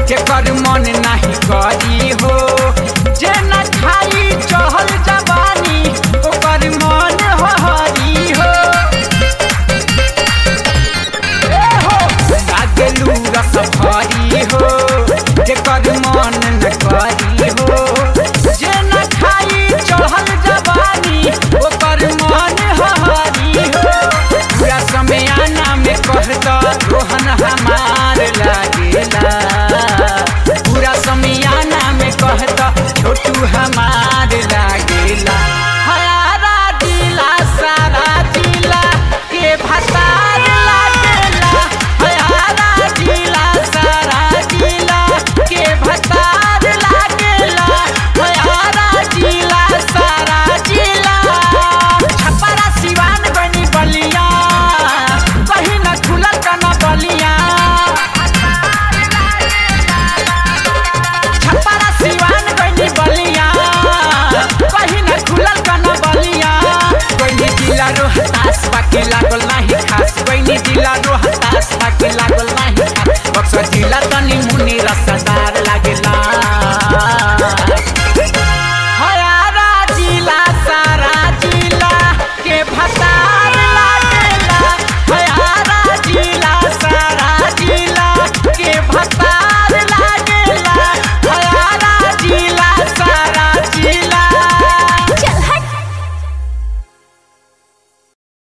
जेकर मन नाही करी हो जे न खाई चहल जवानी ओकर मन हो हरी हो ए हो लागलू रस भरी हो जेकर मन न करी हो जे न खाई चहल जवानी ओकर मन हो हरी हो पूरा समय आना में कह दो रोहन हमार लागेला पूरा समियाना में कह दो छोटू हमार लागेला हयारा दिला सारा दिला के भतार लागेला हयारा दिला सारा दिला के भतार लागेला हयारा दिला सारा दिला छपरा सिवान बनी बलिया कहीं न खुलल कना बलिया छपरा सिवान बनी बलिया कहीं न खुलल कना बलिया कोई जिला रोहतास बाकी लागल नाही खास कोई जिला रोहतास बाकी लागल नाही खास बक्सर जिला तनी मुनी रसदार